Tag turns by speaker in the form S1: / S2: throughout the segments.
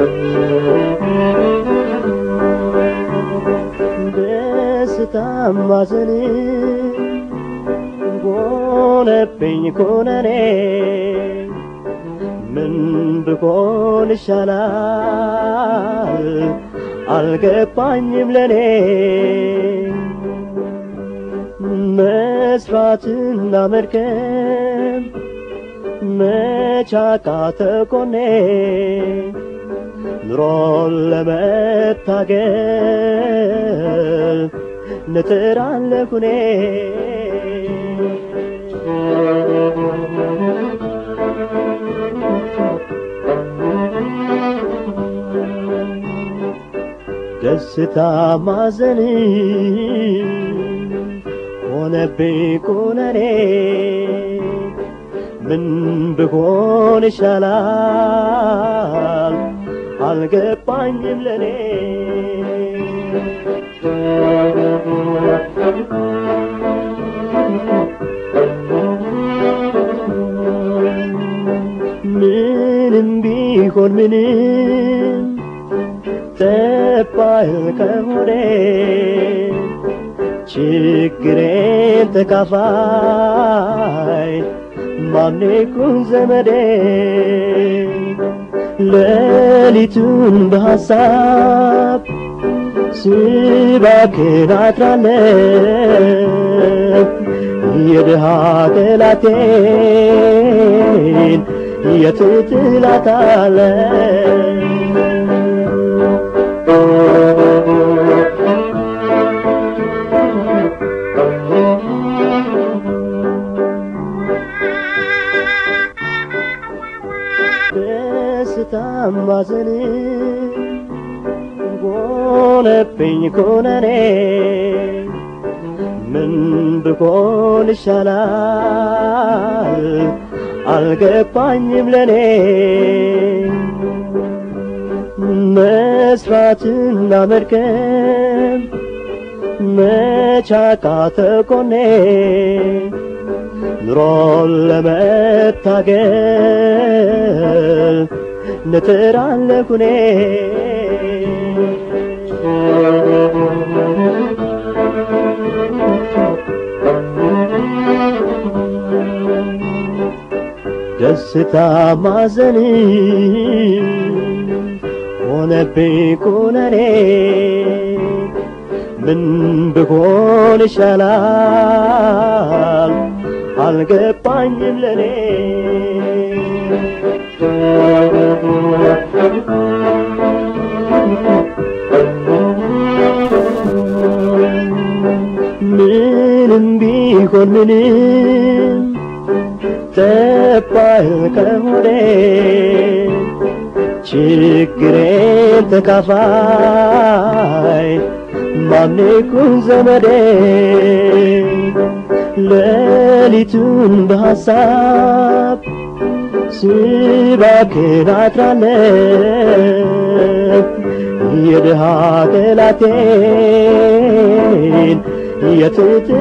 S1: ደስታም ማዘን ሆነብኝ ኩነኔ ምን ብሆን ይሻላል አልገባኝም ለኔ መስራትና መድከም መቻቃተ ኮኔ ኑሮን ለመታገል ንጥራለሁ እኔ ደስታ ማዘን ሆነብኝ ኩነኔ ምን ብሆን ይሻላል አልገባኝም ለኔ ምንም ቢሆን ምንም ጠባይል ከሆነ ችግሬን ተካፋይ ማኔኩን ዘመዴ ሌሊቱን በሐሳብ ስባክን አድራለሁ የድሃ ጠላቴን የት ደስታም ማዘን ሆነብኝ ኩነኔ ምን ብሆን ይሻላል አልገባኝም ለኔ መስራትና መድከም መቻቃተ ኮኔ ኑሮን ለመታገል ንጥራለሁ እኔ ደስታ ማዘን ሆነብኝ ኩነኔ ምን ብሆን ይሻላል አልገባኝም ለኔ ምንም ቢሆን ምንም ጠባይል ከሆነ ችግሬን ተካፋይ ማኔኩን ዘመዴ ሌሊቱን በሐሳብ ስባክን አድራለሁ የድሃ ጠላቴን የት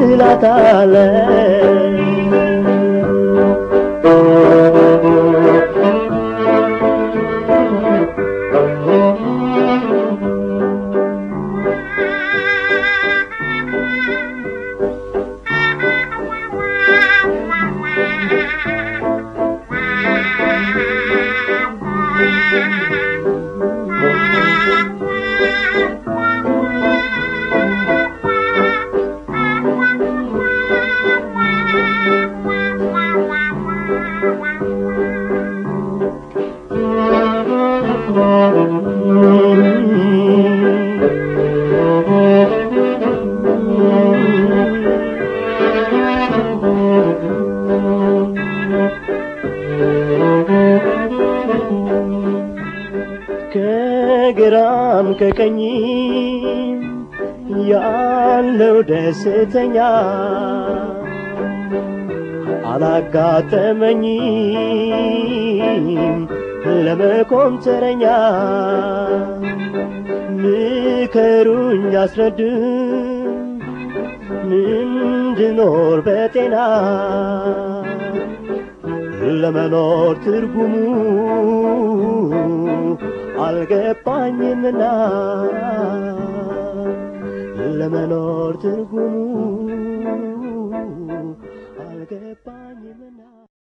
S1: ከግራም ከቀኝ ያለው ደስተኛ አላጋጠመኝም ለመቆም ተረኛ ምከሩኝ አስረዱኝ እንድኖር በጤና ለመኖር ትርጉሙ አልገባኝምና ለመኖር ትርጉሙ